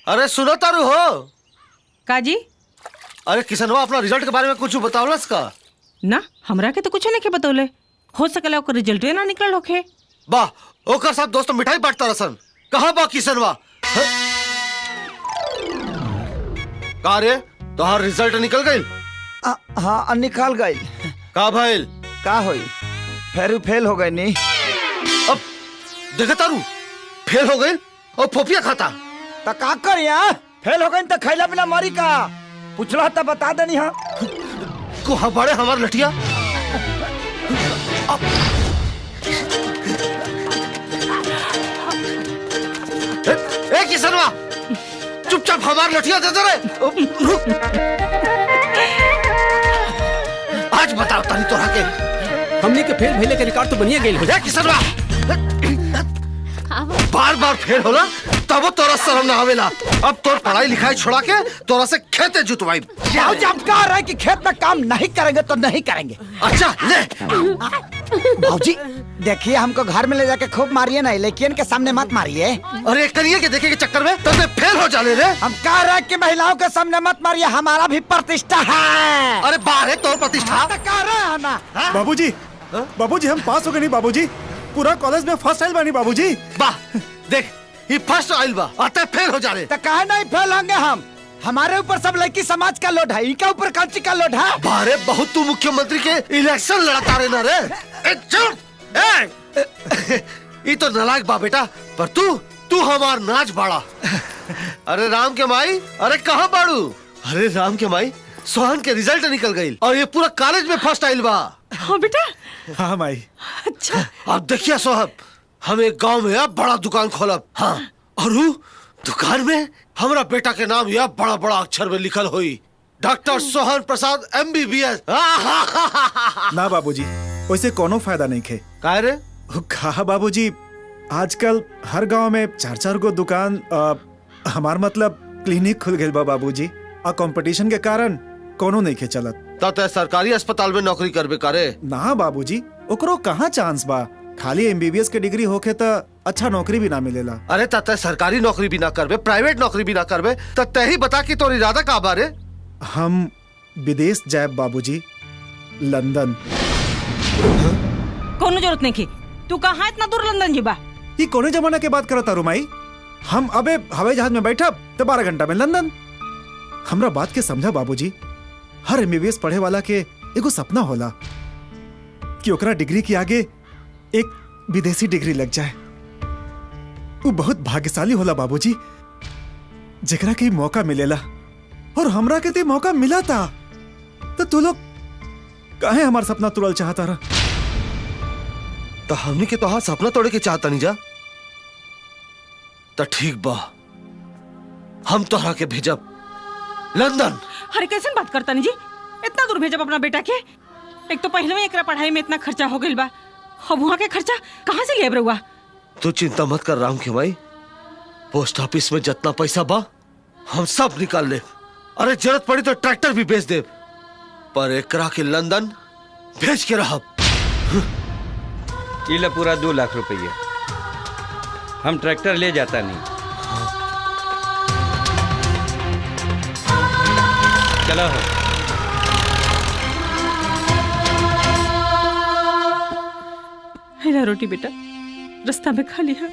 अरे सुनो तारू हो काजी अरे किसनवा अपना रिजल्ट के बारे में कुछ बतावलस का ना हमरा के तो कुछ नहीं के बतौले हो सकला ओकर रिजल्ट ना निकल होखे वाह ओकर साथ दोस्त मिठाई बांटता रसन कहाँ बा किसनवा ह? का रे तोहार रिजल्ट निकल गइल आ, हाँ निकाल गई का भइल का होई फेर फेल हो गई नी अब देखे तारू फेल हो गइल और फोफिया खाता तो का कर यहाँ फेल हो गई तो खैला बिना मरी का पूछला तो बता देनी हाँ को हमारे हमार लठिया अब- ए, ए किसनवा चुपचाप हमार लठिया दे दे रे रुक आज बताओ तनी तोरा के हमने के फेल भइले के रिकॉर्ड तो बनिए गेल हो ए किसनवा बार बार फेल होला तब तोरा शर्म ना आवेला अब तोर पढ़ाई लिखाई छोड़ा के तोरा से खेते जुतवाई जाओ जब कह रहे कि खेत में काम नहीं करेंगे तो नहीं करेंगे अच्छा ले भाजी देखिए हमको घर में ले जाके खूब मारिए ना लेकिन के सामने मत मारिए अरे करिए के देखे के चक्कर में तब मैं फेल हो जाने रे हम कह रहे हैं कि महिलाओं के सामने मत मारिए हमारा भी प्रतिष्ठा है अरे बाहर है तोर प्रतिष्ठा तो कह रहे हैं ना बाबूजी बाबूजी हम पास हो गए नहीं बाबूजी पूरा कॉलेज में फर्स्ट आइल बानी बाबूजी वाह देख ये फर्स्ट आइल बा अतः फेल हो जा रहे तो कहे नहीं फेल होंगे हम हमारे ऊपर सब लड़की समाज का लोड है इनका ऊपर कांची का लोड है बारे बहुत तू मुख्यमंत्री के इलेक्शन लड़ता रहे ना रे ए, चुप ए ये तो नलायक बा बेटा पर तू तू हमार नाच बाड़ा अरे राम के माई अरे कहाँ बाड़ू अरे राम के माई सोहन के रिजल्ट निकल गई और ये पूरा कॉलेज में फर्स्ट आइल बा हाँ बेटा हाँ माई अच्छा अब देखिए सोहब हम एक गांव में अब बड़ा दुकान खोलब हाँ और उ दुकान में हमारा बेटा के नाम यह बड़ा बड़ा अक्षर में लिखल हुई doctor Sohan Prasad M B B S ना बाबूजी वैसे कोनो फायदा नहीं खे का रे कहा बाबूजी आजकल हर गांव में चार चार गो दुकान अ, हमार मतलब क्लिनिक खुल गए बा बाबूजी और कंपटीशन के कारण कोनो नहीं खे चलत तय सरकारी अस्पताल में नौकरी करबे करे ना बाबूजी ओकरो कहाँ चांस बा खाली एमबीबीएस के डिग्री होखे त अच्छा नौकरी भी ना मिलेला अरे तय सरकारी नौकरी भी ना करबे प्राइवेट नौकरी भी ना करबे त तय ही बता कि तोर इरादा का बारे हम विदेश जाए बाबूजी लंदन कोनो जरूरत नहीं की तू कहाँ इतना दूर लंदन जीबा ये कोने जमाना के बात करता रुमाई हम अबे हवाई जहाज में बैठब तो बारह घंटा में लंदन हमरा बात के समझा बाबूजी हर एमबीबीएस पढ़े वाला के एगो सपना होला कि ओकरा डिग्री के आगे एक विदेशी डिग्री लग जाए वो बहुत भाग्यशाली होला बाबूजी जेकरा के ई मौका मिलेला और हमरा के ते मौका मिला था तो तू लोग काहे हमार सपना तुरल चाहता रहा तो हमनी के तोहार सपना तोड़े के चाहता नहीं जा तो ठीक बा हम तोहरा के भेजब लंदन अरे कैसे बात करता नहीं जी इतना दूर भेजब अपना बेटा के एक तो पहले में एकरा पढ़ाई में इतना खर्चा हो गइल बा अब वहाँ के खर्चा कहाँ से लेब रहुआ तू चिंता मत कर राम के भाई पोस्ट ऑफिस में जितना पैसा बा हम सब निकाल ले अरे जरूरत पड़ी तो ट्रैक्टर भी बेच दे पर एकरा के लंदन भेज के रहब ये ला पूरा दो लाख रुपया हम ट्रैक्टर ले जाता नहीं चलो हो हेला रोटी बेटा रास्ता में खा लिया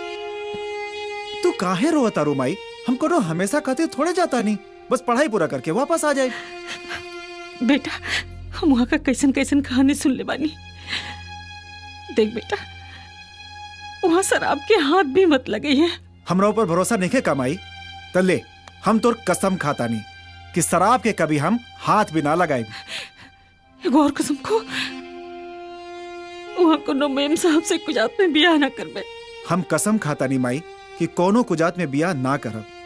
तू काहे रोता रू माई हम कोनो हमेशा खातिर थोड़े जाता नहीं बस पढ़ाई पूरा करके वापस आ जाए बेटा हम वहाँ का कैसन कैसन कहानी सुन ले बानी देख बेटा वहाँ शराब के हाथ भी मत लगे है हमरा ऊपर भरोसा नहीं है कमाई तले हम तोर कसम खाता नहीं कि शराब के कभी हम हाथ भी ना लगाए एगो और कसम को वहाँ कोनो मेम साहब से कुछ में बियाह ना करबे हम कसम खाता नहीं माई कि कोनो कुजात में बिया ना करब